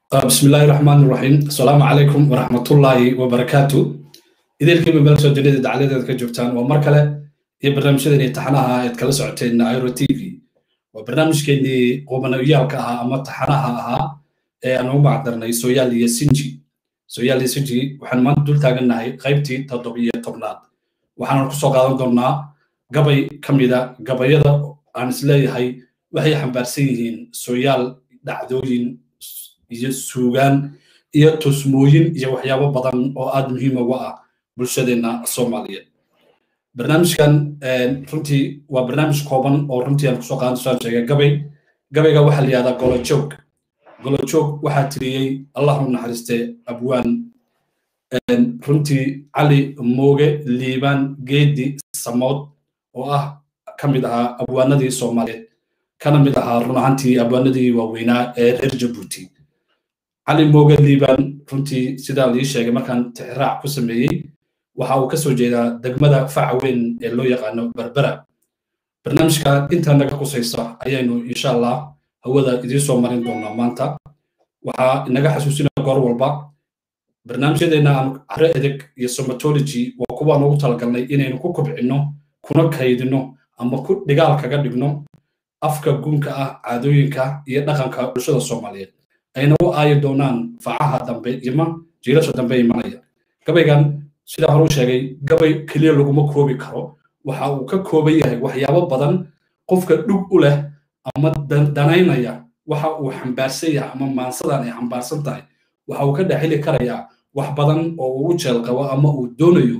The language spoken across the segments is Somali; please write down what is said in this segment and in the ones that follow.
بسم الله الرحمن الرحيم السلام عليكم ورحمة الله وبركاته إذا الكلمة بلد سو جديد دعالة كجبتان ومركلة هي برنامج شدني تحناها يتكلم سعتين ايرو تي في وبرنامج كني قومنا وياك أها أما تحناها أها أنا ما بعدرنا سويال يسنجي سويال يسنجي وحن ما دول تاجنا هاي قيبتي تطبيقية طبنات وحن نقصو قادم دورنا قبي كميدا قبي يدا عن سلاي هاي وهي حنبارسيين سويال دعدوين iyo suugaan iyo tusmooyin iyo waxyaabo badan oo aada muhiim uga ah bulshadeenna soomaaliyeed barnaamijkan runtii waa barnaamij kooban oo runtii aan kusoo qaadan saan sheegay gabay gabayga waxaa la yihahdaa golojoog golojoog waxaa tiriyey allah u naxariiste abwaan runtii cali mooge liibaan geedi samood oo ah ka mid ahaa abwaanadii soomaaliyeed kana mid ahaa run ahaantii abwaanadii waaweynaa ee reer jabuuti cali mooge liibaan runtii sidaa lii sheegay markaan tixraac ku sameeyey waxa uu ka soo jeedaa degmada faca weyn ee loo yaqaano berbera barnaamijka intaa naga qusaysa ayaynu insha allah hawada idiin soo marin doonaa maanta waxaa inaga xasuusinaya goor walba barnaamijyadeena aan caro edeg iyo somatology waa kuwaan ugu talagalnay inaynu ku kobcinno kuna kaydino ama ku dhigaal kaga dhigno afka gunka ah caadooyinka iyo dhaqanka bulshada soomaaliyeed ayna u aayi doonaan facaha dambe ima jiilasha dambe imanaya gabaygan sidaa hore u sheegay gabay keliya laguma koobi karo waxa uu ka kooban yahay waxyaabo badan qofka dhug u leh ama danaynaya waxa uu xambaarsan yahay ama maansadan ay xambaarsan tahay waxa uu ka dhexili karayaa wax badan oo uu u jeel qabo ama uu doonayo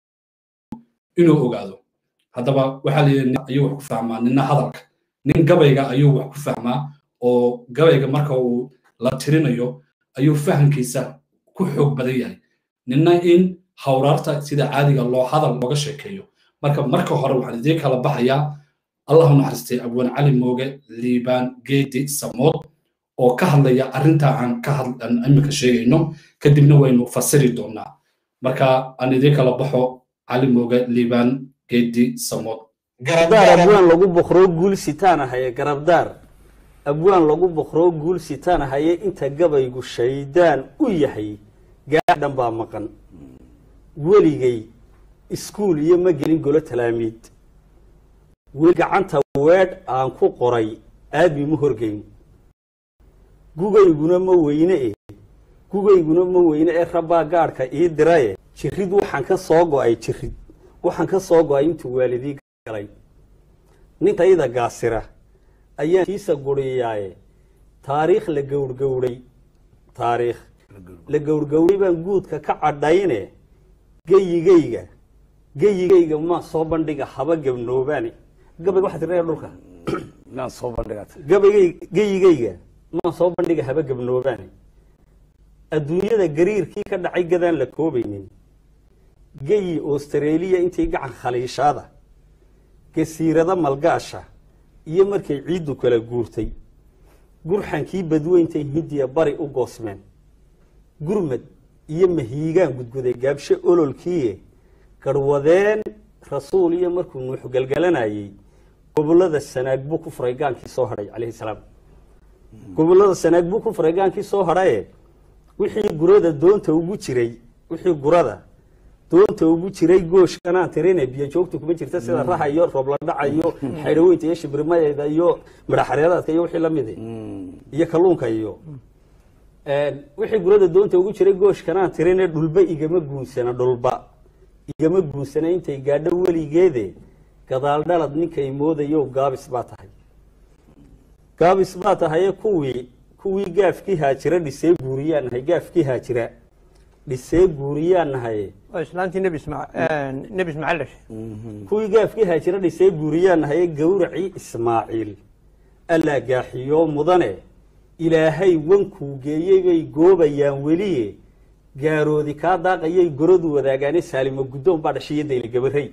inuu ogaado haddaba waxaa layidhi ayuu wax ku fahmaa nina hadalka nin gabayga ayuu wax ku fahmaa oo gabayga marka uu la tirinayo ayuu fahamkiisa ku xoog badan yahay nina in hawraarta sida caadiga loo hadal looga sheekeeyo marka marka hore waxaan idiin kala baxayaa allahu naxariistay abwaan cali mooge liibaan geedi samood oo ka hadlaya arrinta aan ka hadlan iminka sheegayno kadibna waynu fasiri doonaa marka aan idiin kala baxo cali mooge liibaan geedi samood garabdaar abwaan lagu boqroo guul sitaan ahaye garabdaar abwaan lagu boqroo guul sitaan ahaye inta gabaygu shaydaan u yahay gaadhan baa maqan weligay iskuul iyo ma gelin golo talaamiid weli gacanta weedh aan ku qoray aadmi ma horgeyn gugayguna ma weyne e gugayguna ma weyne ee rabbaa gaadhka ii diraye jirid waxaan ka soo go'ay jirid waxaan ka soo go'ay intuu waalidii galay nintayda gaasira ayaan kiisa guriyaaye taariikh la gowrgowray taariikh la gowrgowray baan guudka ka cadhayne geyigayga geyigayga maa soo bandhiga haba gabnoobaane gabayga waxaa tirnaya dhulka gabaygay geyigayga maa soo bandhiga haba gabnoobaane adduunyada gariirkii ka dhacay gadaan la koobaynin geyi australiya intay gacan khaliishaada gasiirada malgaasha iyo markay ciiddu kala guurtay gurxankii badweyntay hindiya bari u goosmeen gurmad iyo mahiigaan gudguday gaabshe ololkiie garwadeen rasuul iyo markuu nuux galgalanayey gobolada sanaag buu ku furay gaankii soo hadhay calayhi salaam gobolada sanaag buu ku furay gaankii soo hadhaye wixii gurada doonta ugu jiray wixii gurada doonta ugu jiray gooshkanaan tirine biyo joogta kuma jirta sida raha iyo roobladhaca iyo xaydhaweynta iyo shibirmadeeda iyo midhaxareeraadka iyo wixii lamid iyo kalluunka iyo wixii gurada doonta ugu jiray gooshkanaan tirine dhulba igama guunsana dhulba igama guunsana intay gaadho weligeede gadaal dhalad ninkay moodayo gaabis baa tahay gaabis baa tahaye kuwii kuwii gaafkii haajira dhisee guuriyaan nahay gaafkii haajira dhisee guuriyaan nahaye islaantii nebi nebi ismaaciil dhashay kuwii gaafkii haajira dhisee guuriyaan nahaye gowracii ismaaciil allaa gaaxiyo mudane ilaahay wankuu geeyey bay goobayaan weliye gaaroodi kaa daaqayay goradu wadaagaane saalimo guddoon baa dhashay iyo dayli gabarey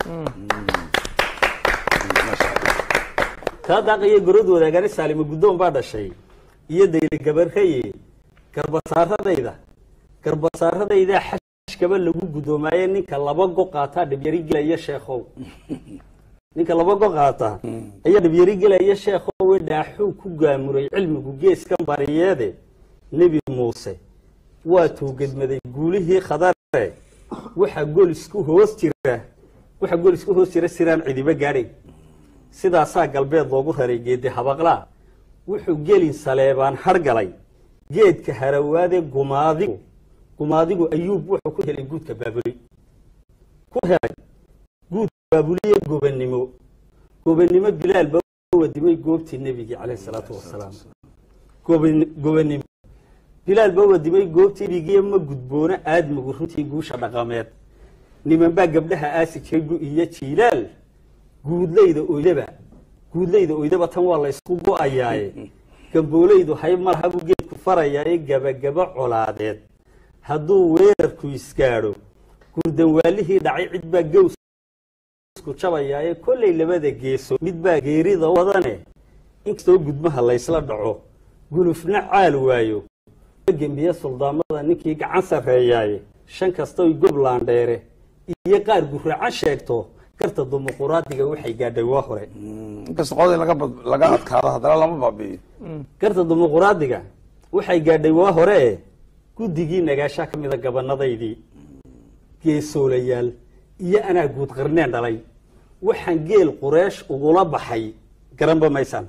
kaa daaqayay goradu wadaagaane saalimo guddoon baa dhashay iyo dayli gabareye garbasaaradayda garbasaaradaydaa xashkaba lagu gudoomaaye ninka laba go qaataa dhibyari gelaya sheekhow ninka laba go qaata ayaa dhibyari gelaya sheekhowe dhaaxuu ku gaamuray cilmigu geeskan bariyeede nebi muuse waa tuugadmaday guulihii khadare waxaa gol isku hoos jira waxaa gol isku hoos jira siraan cidiba gaadhay sidaasaa galbeed loogu raray geedi habaqlaa wuxuu gelin saleebaan hargalay geedka harawaade gumaadigu gumaadigu ayuub wuxuu ku helay guudka baabuli ku helay guudka baabuliye gobannimo gobannimo bilaal ba wadimay goobtii nebigii calayhi salaatu wasalaam goban- gobannimo bilaal ba wadimay goobtii nebigiiyo ma gudboono aadmigu runtii guusha dhaqameed niman baa gabdhaha aasi jiray gu iyo jiilaal guudlayda oydaba guudlayda oydaba tan waa la ysku go-ayaaye gamboolaydu hayb malaha buu geedku farayaaye gabagaba colaadeed hadduu weerarku isgaadho gurdanwaalihii dhacay cid baa gows isku jabayaaye kollay labada geeso mid baa geerida wadane inkastoo gudmaha laysla dhaco gulufna caal waayo gembiye suldaamada ninkii gacan sarreeyaaye shan kastoy goblaandheere iyo qaar guraacan sheegto garta dumuquraadiga waxay gaadhay waa hore inkasta qodii laga bad- laga adkaado haddana lama baabi'iyo garta dumuquraadiga waxay gaadhay waa hore e guddigii nagaashaa ka mida gabanadaydii geesoolayaal iyo anaa guud qarneen dhalay waxaan geel qureesh ugula baxay garanba maysaan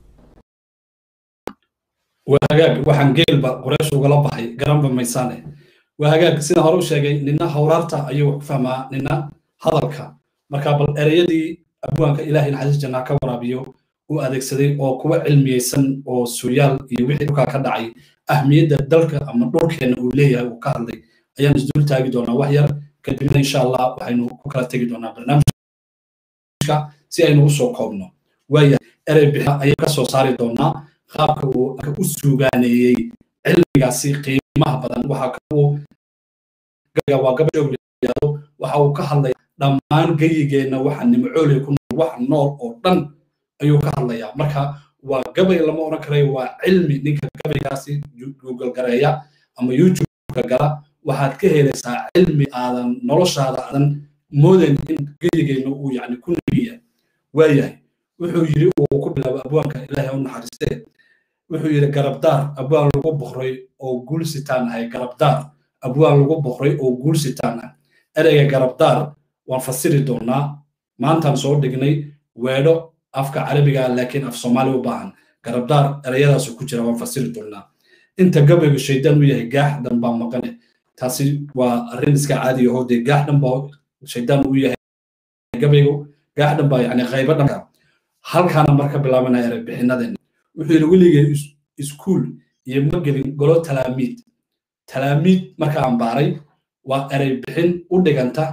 waa hagaag waxaan geelba quraysh ugala baxay garanba maysaane waa hagaag sida hore u sheegay nina hawraarta ayuu wax ku fahmaa nina hadalka marka bal ereyadii abwaanka ilaahay naxariis jannaa ka waraabiyo uu adeegsaday oo kuwa cilmiyeysan oo suyaal iyo wixii dhulkaa ka dhacay ahmiyadda dalka ama dhulkeena uu leeyahay uu ka hadlay ayaan isdul taagi doonaa wax yar kadibna insha allah waxaynu ku kala tegi doonaa barnaamijka si aynu usoo koobno waaya erey bixa ayaynu ka soo saari doonaa qaabka uu u suugaaneeyey cilmigaasi qiimaha badan waxa ka uu gaga waa gabadhoog yidhaahdo waxa uu ka hadlay dhammaan geyigeenna waxa nimcooley ku nool waxa nool oo dhan ayuu ka hadlayaa marka waa gabay lama odhan karayo waa cilmi ninka gabaygaasi google gareeya ama youtube-ka gala waxaad ka helaysaa cilmi aadan noloshaada aadan moodayn in geyigeenna uu yacni ku nebiya waayahay wuxuu yidhi uu ku bilaabo abwaanka ilaahay u naxariistee wuxuu yidhi garabdaar abwaan lagu boqray oo guulsitaan ahay garabdaar abwaan lagu boqray oo guulsitaan ah ereyga garabdaar waan fasiri doonaa maantaan soo dhignay weedho afka carabiga laakiin af soomaali u baahan garabdaar ereyadaasu ku jira waan fasiri doonaa inta gabaygu shaydaan u yahay gaax dhan baa maqane taasi waa arrin iska caadiya oo dee gaax dhan baa shaydaan u yahay gabaygu gaax dhan baa yani qaybo dhanka halkaana marka bilaabanaya erey bixinadeena wuxuu yidhi weligay iskuul iyo ma gelin golo talaamiid talaamiid marka aan baaray waa erey bixin u dhiganta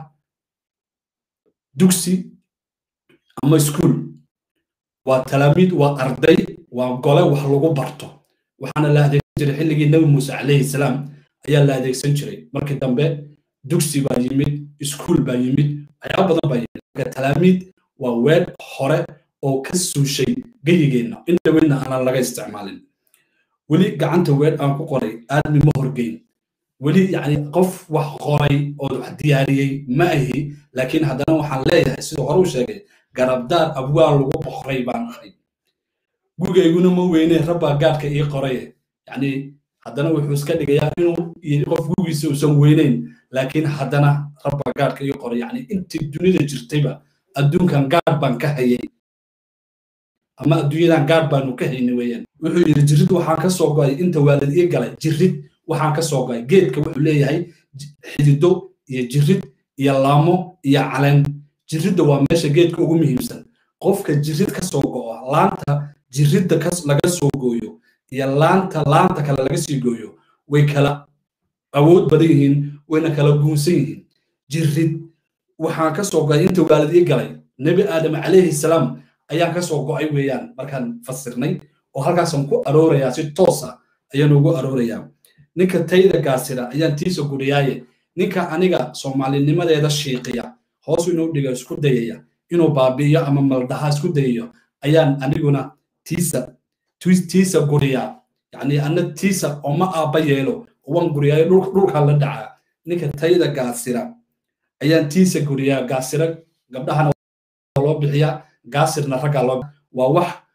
dugsi ama iskuul waa talaamiid waa arday waa gole wax lagu barto waxaana la adeegsan jiray xilligii nebi muuse calayhi salaam ayaa la adeegsan jiray markii dambe dugsi baa yimid iskuul baa yimid waxyaaba badan baa yimid marka talaamiid waa weed hore oo ka suushay geyigeenna in dhaweynna aanan laga isticmaalin weli gacanta weed aan ku qoray aadmi ma horgeyn weli yani qof wax qoray oo wax diyaariyey ma ahi laakiin haddana waxaan leeyahay siduu hore u sheegay garabdaar abwaan lagu boqray baan ahay gugayguna ma weyne rabbaa gaadhka ii qoraye yani haddana wuxuu iska dhigayaa inuu qof gugiisa uusan weyneyn laakiin haddana rabbaa gaadhka ii qoray yani intii dunida jirtayba adduunkan gaadh baan ka hayay ama adduunyadan gaadh baanu ka hayni weeyaan wuxuu yidhi jirid waxaan ka soo go'ay inta waalid ii galay jirid waxaan ka soo go'ay geedka wuxuu leeyahay xidido iyo jirid iyo laamo iyo caleen jiridda waa meesha geedka ugu muhiimsan qofka jirid ka soo go'o laanta jiridda laga soo gooyo iyo laanta laanta kale laga sii gooyo way kala awood badan yihiin wayna kala guunsan yihiin jirid waxaan ka soo go'ay inta waalid ii galay nebi aadam calayhi salaam ayaan ka soo go'ay weeyaan markaan fasirnay oo halkaasaan ku aroorayaa si toos ah ayaan ugu aroorayaa ninka tayda gaasira ayaan tiisa guriyaaye ninka aniga soomaalinimadeeda shiiqiya hoos inuu dhiga isku dayaya inuu baabi'iyo ama maldaha isku dayayo ayaan aniguna tiisa tiisa guriyaa yacni ana tiisa oma aabba yeelo waan guriyaayo dhulkaa la dhacaa ninka tayda gaasira ayaan tiisa guriyaa gaasira gabdhahana loo bixiyaa gaasirna raggaa loo waa wax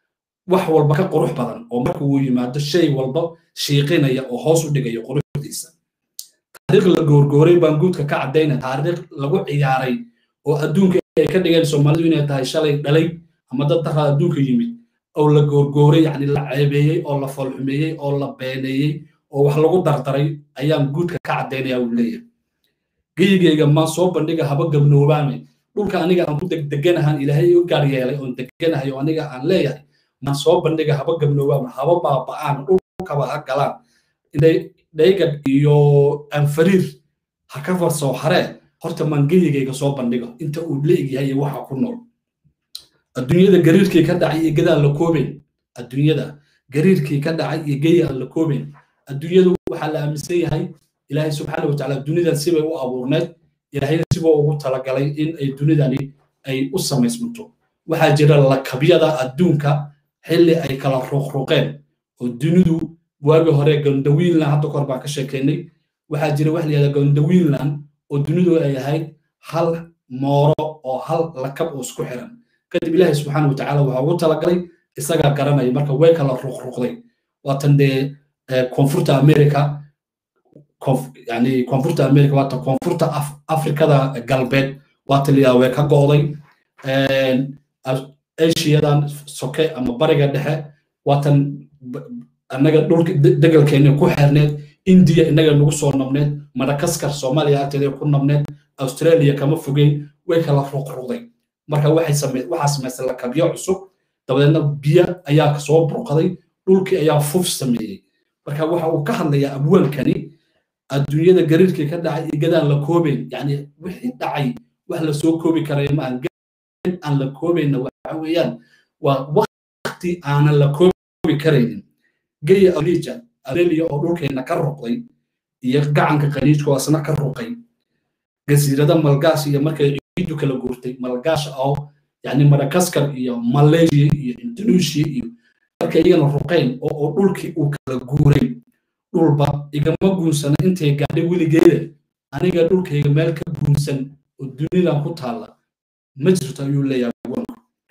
wax walba ka qurux badan oo marka uu yimaado shay walba shiiqinaya oo hoos u dhigaya quruxdiisa taariikh la goorgooray baan guudka ka caddayna taariikh lagu ciyaaray oo adduunka ay ka dhigeen soomaalidu inay tahay shalay dhalay ama dad daraa adduunka yimid oo la goorgooray yacni la ceebeeyey oo la foolxumeeyey oo la beeneeyey oo wax lagu dardaray ayaan guudka ka caddaynaya uu leeyahay geyigayga maan soo bandhiga haba gabnoobaame dhulka aniga aan ku degdeganahan ilaahay u gaar yeelay oon deganahay oo aniga aan leeyahay maan soo bandhiga haba gabnoobaame haba baaba'aan dhulkaba ha galaan inay dhaygad iyo anfariir ha ka farsoo haree horta maan geyigayga soo bandhigo inta uu leegyahay iyo waxa ku nool adduunyada gariirkii ka dhacay iyo geda aan la koobayn adduunyada gariirkii ka dhacay iyo geyi aan la koobayn adduunyadu waxaa la aaminsan yahay ilaahay subxaana watacaala dunidan sibay u abuurneed ilaahayna sibuu ugu talagalay in ay dunidani ay u samaysmanto waxaa jira lakabyada adduunka xilli ay kala ruqruqeen oo dunidu waagi hore gondawiinland hadda kahor baan ka sheekeynay waxaa jira wax layihahda gondawiinland oo dunidu ay ahayd hal mooro oo hal lakab oo isku xiran kadib ilaahay subxaana watacaala waxaa ugu talagalay isagaa garanaya marka way kala ruqruqday waatan dee koonfurta america yani koonfurta america waata koonfurta afrikada galbeed waata liyaa way ka go'day asiyadan soke ama bariga dhexe waatan annaga dhulka degalkeena ku xeerneed indiya innaga nagu soo nabneed madagaskar soomaaliya agteeda ku nabneed australia kama fogeyn way kala ruqruqday marka waxaa samaystay lakabyo cusub dabadeedna biyo ayaa soo burqaday dhulkii ayaa fuf sameeyey marka waxa uu ka hadlayaa abwaankani adduunyada gariirkii ka dhacay iyo gadaan la koobayn yani wixii dhacay wax la soo koobi karaya ma aan aan la koobayna waxa weeyaan waa wakti aanan la koobi karaynin geya alija alelia oo dhulkeena ka ruqday iyo gacanka qaniijka oo asna ka ruqay gasiirada malgaas iyo markay ciidu kala guurtay malgaasha oo yani madagaskar iyo malaysia iyo indonesia iyo markay iyagana ruqeen oo dhulkii uu kala guuray dhulba igama guunsana intay gaadhay weligeeda aniga dhulkayga meel ka guunsan oo dunidan ku taalla ma jirto ayuu leeyahay agoonku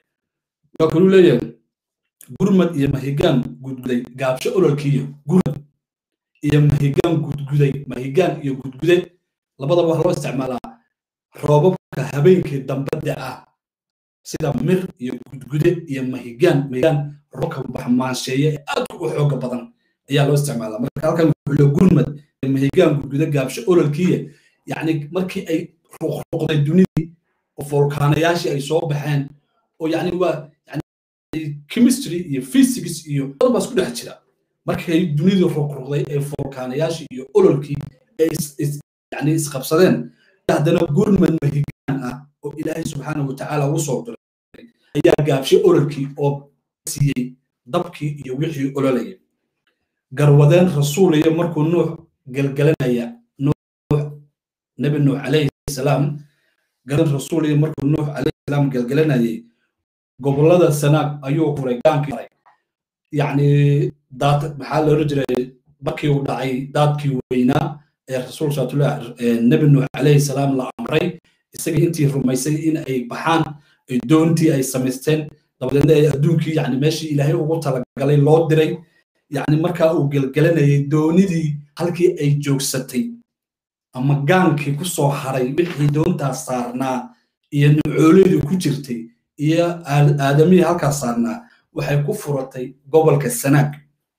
waa kaluu leeyahay gurmad iyo mahigaan gudguday gaabsho ololkiiyo gurmad iyo mahigaan gudguday mahigaan iyo gudgude labadaba wax loo isticmaalaa roobabka habeenkii dambadda ah sida mir iyo gudgude iyo mahigaan mahigaan roobka baxmaansheeye ee aadka u xooga badan ayaa loo isticmaalaa marka halkan wuxuu le gurmad iyo mahigaan gudgude gaabsho ololkiiya yacni markii ay ruqruqday dunidii oo volkaanayaashii ay soo baxeen oo yani waa yani chemistry iyo physics iyo badan baa isku dhex jira markay dunidii ruqruqday ee volkaanayaashii iyo ololkii ay yani isqabsadeen haddana gurmad mahigaan ah oo ilaahay subxaana watacaala ugu soo diray ayaa gaabshay ololkii oo siiyey dabkii iyo wixii ololayay garwadeen rasuuliyo markuu nuux gelgelanaya nuux nebi nuux calayhi salaam garwadeen rasuuliyo markuu nuux calayhi salaam gelgelanayay gobollada sanaag ayuu furay gaankii maray yacni daad maxaa la oran jiray markii uu dhacay daadkii weynaa ee rasuul saatullah nebi nuux calayhi salaam la amray isaga intii rumaysay in ay baxaan ay doontii ay samaysteen dabadeedna ay adduunkii yani meeshii ilaahay ugu talagalay loo diray yani markaa uu gelgelanayay doonidii halkii ay joogsatay ama gaankii ku soo haray wixii doontaas saarnaa iyo nucooladii ku jirtay iyo aadamihii halkaas saarnaa waxay ku furatay gobolka sanaag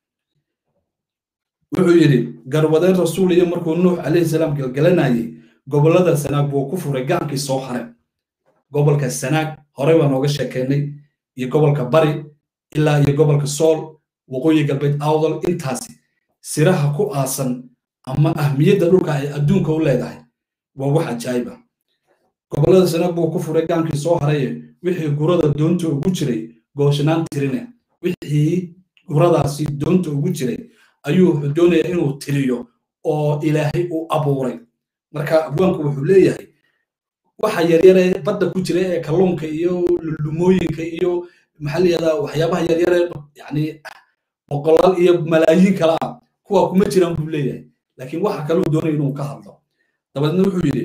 wuxuu yidhi garwadeen rasuul iyo markuu nuux calayhi salaam gelgelanayay gobollada sanaag buu ku furay gaankii soo haray gobolka sanaag horey baan nooga sheekeynay iyo gobolka bari ilaa iyo gobolka sool waqooyi galbeed awdal intaasi siraha ku aasan ama ahmiyadda dhulka ay adduunka u leedahay waa wax ajaayiba gobollada sanaag buu ku furay gaankii soo haraye wixii gurada doonta ugu jiray gooshanaan tirine wixii guradaasi doonta ugu jiray ayuu wuxuu doonayaa inuu tiriyo oo ilaahay u abuuray marka abwaanku wuxuu leeyahay waxa yaryare badda ku jira ee kalluunka iyo lumooyinka iyo maxaa layihahdaa waxyaabaha yaryare yani boqolaal iyo malaayiin kale ah kuwa kuma jiraan buu leeyahay laakiin waxa kale uu doonaya inuu ka hadlo dabadeedna wuxuu yidhi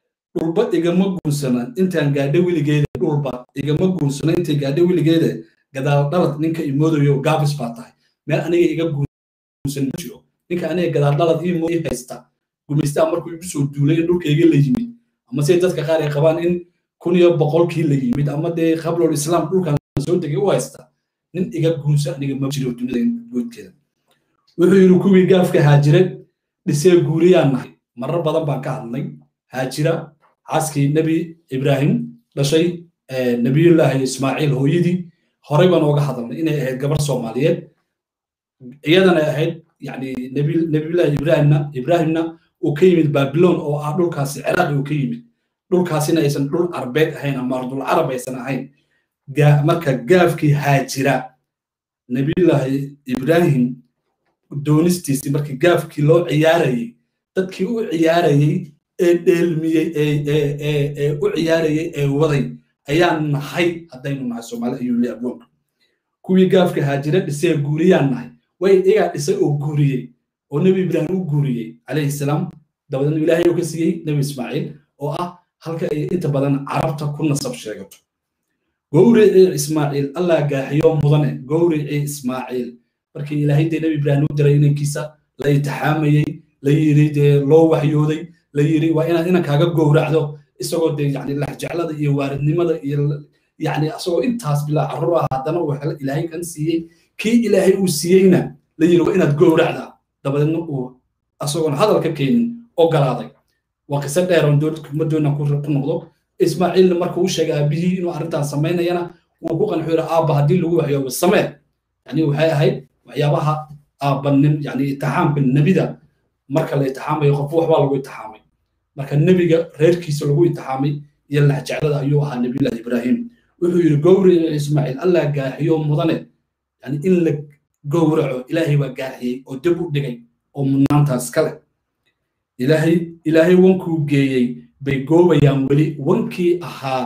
dhulba igama guunsana intaan gaadho weligeeda dhulba igama guunsana intay gaadho weligeeda gadaal dhalad ninka imoodayo gaabis baa tahay meel aniga iga guursan ma jiro ninka aniga gadaal dhalad ii mooy haysta gumaystaa markuu igu soo duulay in dhulkayga la yimid ama se dadka qaar ay qabaan in kun iyo boqolkii la yimid ama dee qablol islaam dhulkan soo degay u haysta nin iga guursa aniga ma jiro dunida goodkeeda wuxuu yidhi kuwii gaafka haajire dhisee guuriyaan nahay marar badan baan ka hadlay haajira xaaskii nebi ibraahim dhashay nebiyullaahi ismaaciil hooyadii horey baan ooga hadalnay inay ahayd gabar soomaaliyeed iyadana ahayd yani nebiyullaahi ibraahimna ibraahimna uu ka yimid babilon oo ah dhulkaasi ciraaqi uu ka yimid dhulkaasina aysan dhul arbeed ahayn ama ardul carab aysan ahayn marka gaafkii haajira nebiyullaahi ibraahim doonistiisii markii gaafkii loo ciyaarayey dadkii u ciyaarayey ee dheelmiyey ee u ciyaarayey ee waday ayaan nahay haddaynu nahay soomaali ayuu leeyahay abwoonka kuwii gaafka haajira dhisee guuriyaan nahay way iyagaa dhisay oo guuriyey oo nebi ibraahim u guuriyey calayhi salaam dabadeedna ilaahay uu ka siiyey nebi ismaaciil oo ah halka ay inta badan carabta ku nasab sheegato gowricii ismaaciil allah gaaxiyo mudane gowricii ismaaciil markii ilaahay dee nebi ibraahim u diray inankiisa la itixaamayey la yiri dee loo waxyooday la yiri waa inaad inankaaga gowracdo isagoo dee yani laxjeclada iyo waaridnimada iyo yani asagoo intaas bilaa carruur ah haddana uu helo ilaahay kan siiyey kii ilaahay uu siiyeyna la yiri waa inaad gowracdaa dabadeedna uu asagoon hadal ka keenin ogolaaday waa qiso dheer oon ma doona ku noqdo ismaaciilna marka uu sheegay aabihii inuu arrintaas samaynayana wuu ku qanxu yiri aabba haddii lagu waxyoobo samee yani waxay ahayd waxyaabaha aabbanin yani itixaamka nebida marka la itixaamayo qof waxbaa lagu itixaamay marka nebiga reerkiisa lagu itixaamay iyo laxjeclada ayuu ahaa nebiyullahi ibraahim wuxuu yidhi gowrici ismaaciil allah gaaxiyo mudane yani in la gowraco ilaahay baa gaaxiyey oo dib u dhigay oo mudnaantaas kale ilaahay ilaahay wankuu geeyey bay goobayaan weli wankii ahaa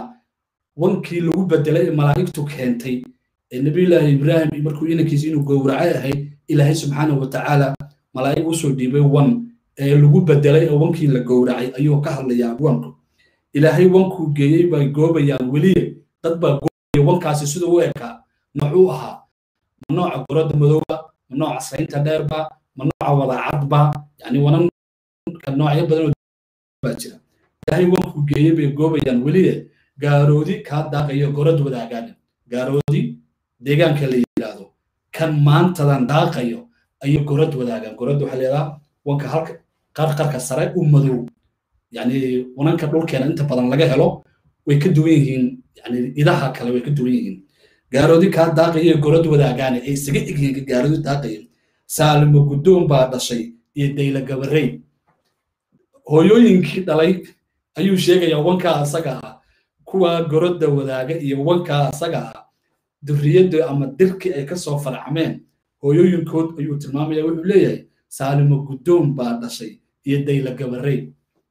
wankii lagu bedelay ee malaa'igtu keentay ee nebiyullaahi ibraahim markuu inankiisa inuu gowracay ahayd ilaahay subxaanahu watacaala malaa'ig usoo dhiibay wan ee lagu bedelay ee wankii la gowracay ayuu ka hadlayaa wanku ilaahay wankuu geeyey bay goobayaan weliye dad baa goobaya wankaasi sida u ekaa noocuu ahaa ma nooca goradda madowba ma nooca saynta dheerba ma nooca wadaacadba yani wananka noocyo badan baa jira ilaahay wankuu geeyey bay goobayaan weliye gaaroodi kaa daaqayo gorad wadaagaan gaaroodi deegaanka la yidhaahdo kan maantadan daaqayo ayay gorad wadaagaan gorad waxaa leedaha wanka halka qarqarka sare u madow yani wananka dhulkeena inta badan laga helo way ka duwan yihiin yani idaha kale way ka duwan yihiin gaaroodi kaa daaqayo gorad wadaagaane ay isaga egyihiin gaaroodi daaqayo saalimo guddoon baa dhashay iyo dayla gabarey hooyooyinkii dhalay ayuu sheegayaa wankaa asaga ah kuwa gorodda wadaaga iyo wankaa asaga ah durriyadda ama dirkii ay ka soo farcameen hooyooyinkood ayuu tilmaamaya wuxuu leeyahay saalimo guddoon baa dhashay iyo dayla gabarey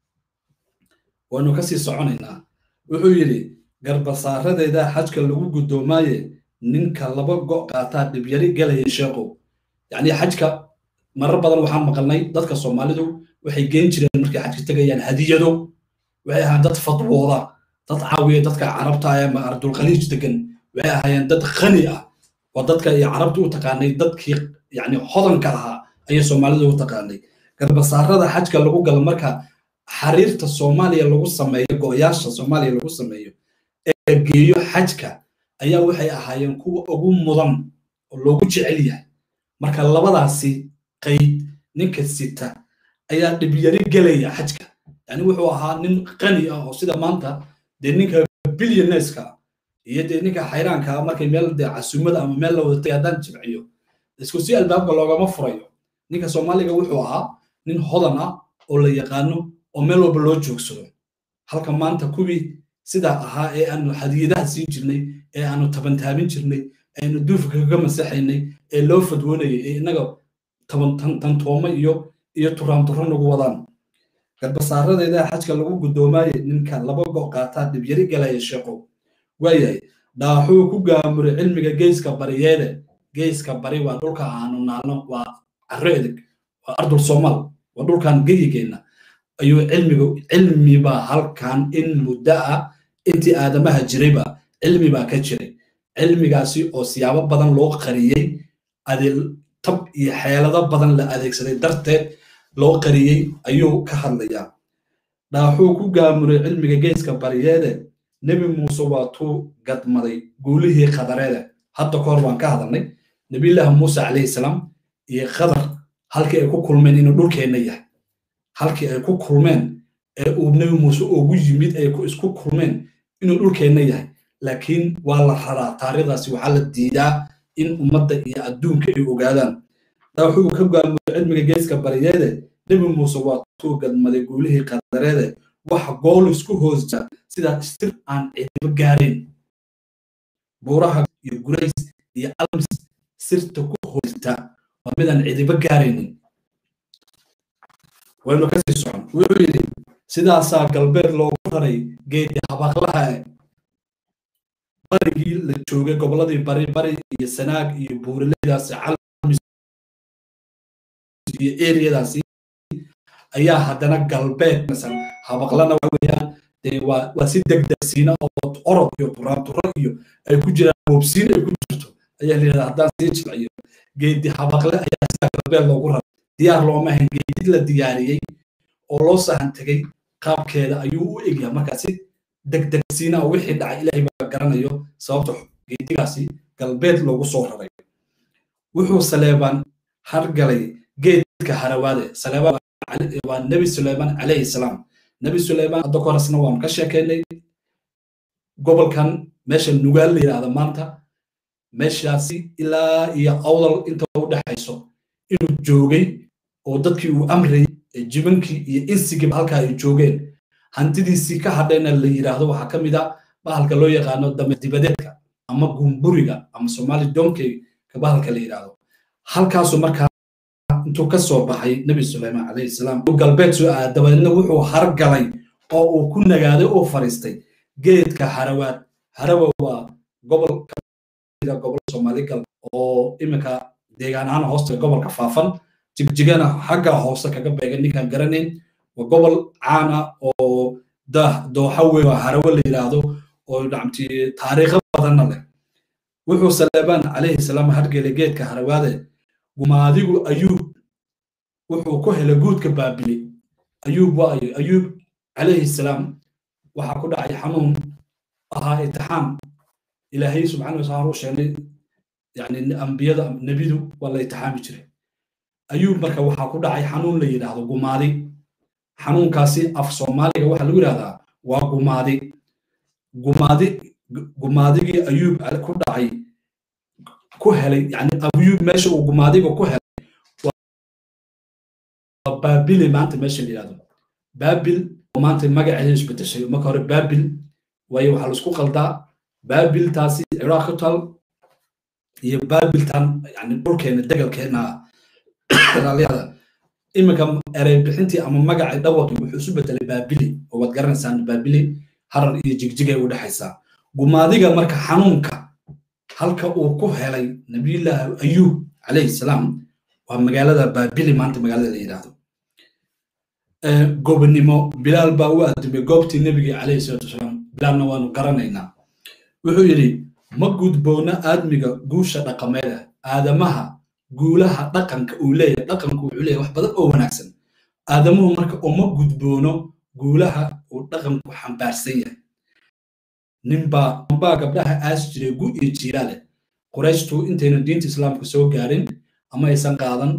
waynu ka sii soconaynaa wuxuu yidhi garbasaaradeeda xajka lagu guddoomaaye ninka laba go' qaataa dhibyari gelaya sheeqow yacni xajka marar badan waxaan maqalnay dadka soomaalidu waxay geen jireen markay xajka tegayaan hadiyado waxay ahaan dad fadwooda dad caawiya dadka carabta ah ama ardulkhaliij degan waxay ahaayeen dad khani ah oo dadka iyo carabta u taqaanay dadkii yani hodanka ahaa ayay soomaalida u taqaanay garbasaarada xajka lagu galo marka xariirta soomaaliya lagu sameeyo go'yaasha soomaaliya lagu sameeyo ee geeyo xajka ayaa waxay ahaayeen kuwa ugu mudan oo loogu jecel yahay marka labadaasi qayd ninka sita ayaa dhibyari gelaya xajka yani wuxuu ahaa nin qani ah oo sida maanta dee ninka billioneska iyo dee ninka xayraanka markay meel dee casumada ama meel la wadatay haddaan jimciyo isku si albaabka loogama furayo ninka soomaaliga wuxuu ahaa nin hodan ah oo la yaqaano oo meel walba loo joogsado halka maanta kuwii sidaa ahaa ee aanu hadiyadaha siin jirnay ee aanu tabantaabin jirnay aynu duufka kaga masaxaynay ee loo fadwoonayay ee innaga tantooma iyo iyo turaanturro nagu wadaan garbasaaradeeda xajka lagu guddoomaayey ninka laba go' qaataa dhibyari galaya sheeqow waayahay dhaaxuu ku gaamuray cilmiga geeska bariyeede geeska bari waa dhulka aanu naalno waa carro edeg waa ardul soomaal waa dhulkan geyigeenna ayuu cilmiga cilmibaa halkan in muddo ah intii aadamaha jirayba cilmi baa ka jiray cilmigaasi oo siyaabo badan loo qariyey adil tab iyo xeelado badan la adeegsaday darteed loo qariyey ayuu ka hadlayaa dhaaxuu ku gaamuray cilmiga geeska bariyeede nebi muuse waa tuu gadmaday guulihii qadareede hadda kahor waan ka hadalnay nebiyullaahi muuse calayhi salaam iyo qadar halkii ay ku kulmeen inuu dhulkeenna yahay halkii ay ku kulmeen ee uu nebi muuse ugu yimid ay isku kulmeen inuu dhulkeenna yahay laakiin waa la raraa taariikhdaasi waxaa la diidaa in ummadda iyo adduunka ay ogaadaan dhaaxuu ka gaamuray cilmiga geeska bariyeede nebi muuse waa tuu gadmaday guulihii qadareede waxa gool isku hoosta sida sir aan cidiba gaarayn buuraha iyo gurays iyo alms sirta ku hoosta waa midaan cidiba gaaraynin waynu kasii socon wuxuu yidhi sidaasaa galbeed loogu raray geedi habaqlaha barigii la joogay gobolladii bari bari iyo sanaag iyo buuraleydaasi calmis iyo eriyadaasi ayaa haddana galbeed masan habaqlana waxa weeyaan dee waa waa si degdegsiina oo orod iyo turaanturo iyo ay ku jiraan boobsiin ay ku jirto ayaa la yidhahdaa haddaan sii jilciyo geedi habaqle ayaa sidaa galbeed loogu raray diyaar looma ahayn geedid la diyaariyey oo loo sahan tegey qaabkeeda ayuu u egyahay markaa si degdegsiina oo wixii dhacay ilaahay baa garanayo sababta geedigaasi galbeed loogu soo raray wuxuu saleebaan hargalay geedka harawaade saleebaan waa nebi suleyman calayhi salaam nebi suleyman hadda korasna waanu ka sheekeynay gobolkan meesha nugaal la yidhaahda maanta meeshaasi ilaa iyo awdal inta u dhexayso inuu joogay oo dadkii uu amrayay jibankii iyo insigiiba halkaa ay joogeen hantidiisii ka hadhayna la yidhaahdo waxaa ka mid a bahalka loo yaqaano dame dibadeedka ama gumburiga ama somaali donkey ka bahalka la yidhaahdo halkaasu markaa intuu ka soo baxay nebi suleyman calayhi salaam galbeed soo aada dabadeedna wuxuu hargalay oo uu ku nagaaday oo fariistay geedka harawaad harawa waa gobol kamida gobol soomaali gal oo iminka deegaan ahaan hoosta gobolka faafan jigjigana xagga hoose kaga beegan ninkaan garanayn waa gobol caana oo dooxa weyn oo harawo la yidhaahdo oo nacamti taariikho badanna leh wuxuu saleebaan calayhi salaam hargelay geedka harawaade gumaadigu ayuub wuxuu ku helay guudka baabili ayuub waayo ayuub calayhi salaam waxaa ku dhacay xanuun ahaa itixaam ilaahay subxaana wataala u sheegnay yani ambiyada nebidu waa la itixaami jiray ayuub marka waxaa ku dhacay xanuun la yidhaahdo gumaadi xanuunkaasi af soomaaliga waxaa lagu yidhahdaa waa gumaadi gumaadi gumaadigii ayuub ku dhacay ku helay yani ayuub meesha uu gumaadiga ku helay waa baabile maanta meesha la yidhahdo baabil oo maanta magaceeda isbedeshay marka hore baabil waayo waxaa laisku qaldaa baabiltaasi ciraaq ku tal iyo baabiltan yani dhulkeena degalkeena ilaaliyada iminka erey bixintii ama magacii dhawaqi wuxuu isu bedelay baabili oo waad garanaysaan baabili harar iyo jigjigay u dhexaysaa gumaadiga marka xanuunka halka uu ku helay nabiyullaahi ayuub calayhi salaam waa magaalada baabili maanta magaalada la yidhaahdo gobonimo bilaal baa u aadimay goobtii nebigii calayhi salaatu wasalaam bilaalna waanu garanaynaa wuxuu yidhi ma gudboona aadmiga guusha dhaqameeda aadamaha guulaha dhaqanka uu leeyahay dhaqanku wuxuu leeyahay wax badan oo wanaagsan aadamuhu marka uma gudboono guulaha uu dhaqanku xambaarsan yahay ninbaa ninbaa gabdhaha aas jiray gu iyo jiilaale qurayshtu intaynan diinta islaamka soo gaarin ama aysan qaadan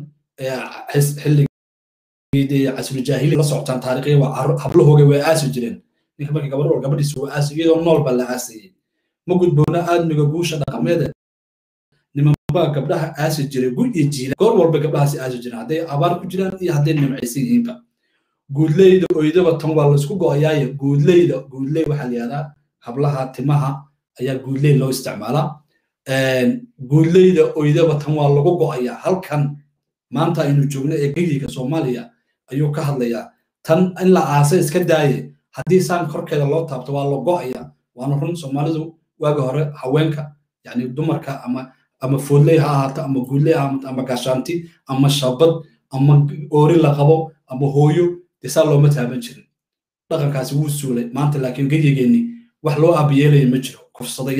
xilligii casrujaahili la socotaan taariikhya waa hablahooga way aasi jireen ninka marka gabadh wal gabadhiisa waa aasi iyadoo nool baa la aasayay ma gudboona aadmiga guusha dhaqameeda nimanbaa gabdhaha aasi jiray gu iyo jiila goor walba gabdhahaasi aasi jireen hadday abaar ku jiraan iyo hadday nimcaysan yihiinba guudleyda oydaba tan waa laisku go'ayaaye guudleyda guudley waxaa la yihahdaa hablaha timaha ayaa guudley loo isticmaalaa guudleyda oydaba tan waa lagu go'ayaa halkan maanta aynu joogno ee geyiga soomaaliya ayuu ka hadlayaa tan in la aasa iska daaye haddii saan korkeeda loo taabto waa la go'aya waana run soomaalidu waaga hore haweenka yani dumarka ama ama foodley ha ahaato ama guudley ha ahaato ama gaashaanti ama shabad ama oori la qabo ama hooyo dee saa looma taaban jirin dhaqankaasi wuu suulay maanta laakiin geyigeenni wax loo aabayeelaya ma jiro kufsadayaal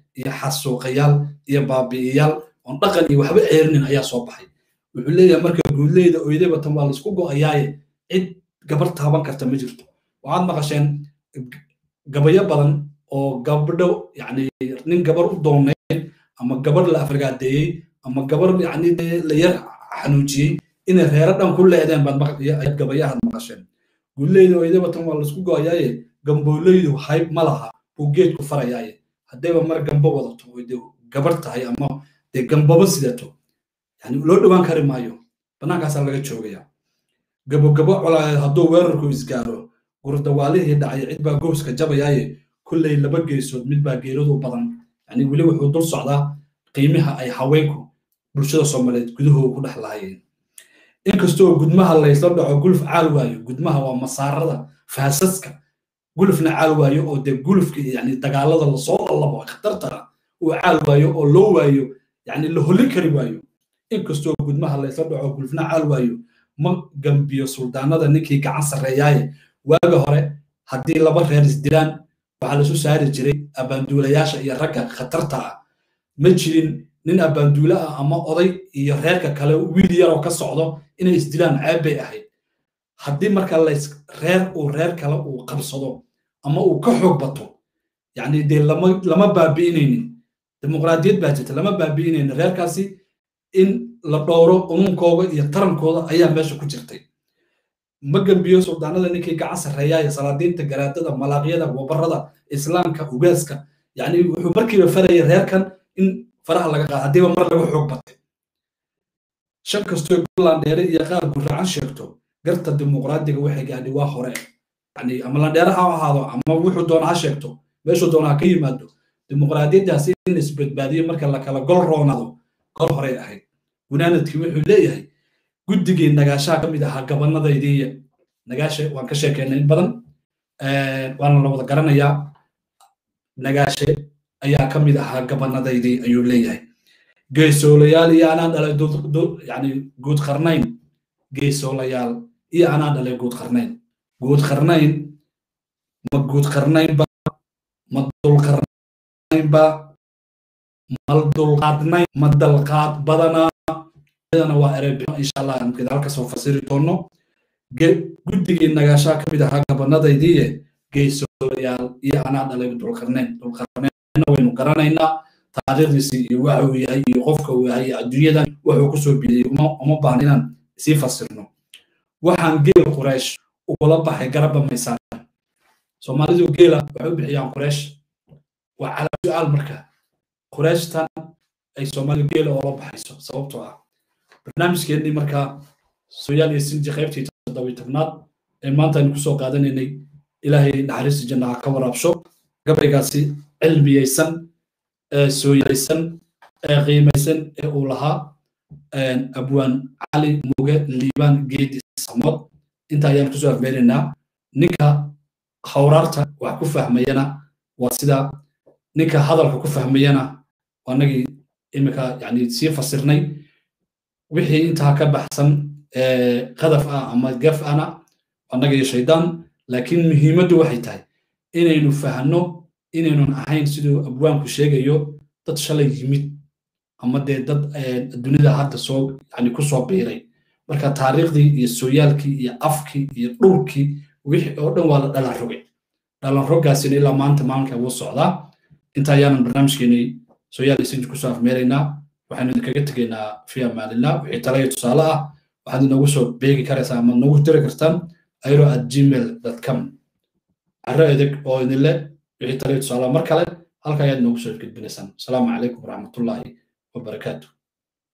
iyo xasuuqayaal iyo baabi'iyaal oon dhaqan iyo waxba ceerinin ayaa soo baxay wuxuu leeyahay marka guudleyda oydayba tan waa laisku go'ayaaye cid gabar taaban karta ma jirto waxaad maqasheen gabayo badan oo gabdho yani nin gabar u dooneyn ama gabar la afragaadeeyey ama gabar yani la yar xanuujiyey inay reero dhan ku leedeen baad gabayahaad maqasheen guuleyda oydayba tan waa laisku go'ayaaye gambooleydu hayb ma laha buu geedku farayaaye haddayba mar gambo wadato oy dee gabar tahay ama dee gambaba sidato yani loo dhowaan kari maayo bannaankaasaa laga joogaya gabogabo colaadeed hadduu weerarku isgaaro gurdawaalihii dhacay cid baa gooska jabayaaye kulley laba geesood mid baa geeradu badan yani weli wuxuu dul socdaa qiimaha ay haweenku bulshada soomaaliyeed gudahooda ku dhex lahaayeen inkastoo gudmaha laysla dhaco guluf caal waayo gudmaha waa masaarada faasaska gulufna caal waayo oo dee gulufka yani dagaalada lasoo lallabo khatartara uu caal waayo oo loo waayo yani la holin kari waayo inkastoo gudmaha laysla dhaco gulufna caal waayo ma gambiyo suldaanada ninkii gacan sarreeyaaye waaga hore haddii laba reer isdilaan waxaa lasu saari jiray abbaanduulayaasha iyo ragga khatarta ah ma jirin nin abbaanduule ah ama oday iyo reerka kale wiil yaroo ka socdo inay isdilaan ceeb bay ahayd haddii marka lays reer uu reer kale uu qabsado ama uu ka xoog bato yacni dee lama lama baabi'inaynin dimuqraadiyad baa jirta lama baabi'inaynin reerkaasi in la dhowro umunkooda iyo tarankooda ayaa meesha ku jirtay ma gambiyo suldaanada ninkii gacan sarreeyaaya salaadiinta garaadada malaaqyada wabarada islaamka ugaaska yani wuxuu markiiba faraya reerkan in faraha laga qaado haddiiba mar laga xoog batay shan kastoo landheere iyo qaar gurracan sheegto garta dimuqraadiga waxay gaadhi waa hore yani ama landheere ha ahaado ama wuxuu doona ha sheegto meeshuu doona ha ka yimaado dimuqraadiyaddaasi in isbadbaadiyo marka la kala gol roonado gol horey ahayd gunaanadkii wuxuu leeyahay guddigii nagaashaha ka mid ahaa gabanadaydiiya nagaashe waan ka sheekeynay in badan waana la wada garanayaa nagaashe ayaa ka mid ahaa gabanadaydii ayuu leeyahay geesoolayaal iyo anaa dhalay yani guud qarnayn geesoolayaal iyo anaa dhalay guud qarnayn guud qarnayn ma guud qarnaynba ma dulqarnaynba ma dulqaadnayn ma dalqaad badanaa iyadana waa erebixo insha allah aan gadaal kasoo fasiri doono guddigii nagaashaa ka mid ahaa gabanadaydiiye geesoolayaal iyo anaa dhalay dulqarnayn dulqarnaynna waynu garanaynaa taariikhdiisii iyo waxa uu yahay iyo qofka uu yahay adduunyadan wuxuu kusoo bidiyey uma baahna inaan sii fasirno waxaan geel quraysh ugula baxay garabba maysaan soomaalidu geela waxay u bixiyaan quraysh waa calaa su-aal marka qurayshtan ay soomaalidu geela oola baxayso sababtoo ah barnaamijkeennii markaa sooyaal iyo sinji qaybtii toddobiy tobnaad ee maanta aynu kusoo qaadanaynay ilaahay naxariista jannaha ka waraabsho gabaygaasi cilmiyeysan ee sooyaysan ee qiimaysan ee uu lahaa abwaan cali muge liibaan geedi samod inta ayaan kusoo afmeeraynaa ninka hawraarta wax ku fahmayana waa sida ninka hadalka ku fahmayana waa nagii imika yani sii fasirnay wixii intaa ka baxsan qadaf ah ama gaf ana annagii shaydaan laakiin muhiimaddu waxay tahay inaynu fahno inaynun ahayn siduu abwaanku sheegayo dad shalay yimid ama dee dad dunida hadda soo yani ku soo biiray marka taariikhdii iyo sooyaalkii iyo afkii iyo dhulkii wixii oo dhan waa la dhalan rogay dhalan roggaasina ilaa maanta maalinka wuu socdaa inta ayaanan barnaamijkeenii sooyaal isinji kusoo afmeeraynaa waxaynu idinkaga tegaynaa fi amaanillah wixii talaya tusaale ah waxaad inoogu soo beegi karaysaa ama noogu diri kartaan airo at gmail com carro edeg oo idinle wixii talaya tusaale mar kale halka ayaad noogu soo gudbinaysaan asalaamu calaykum waraxmatullaahi wabarakaatu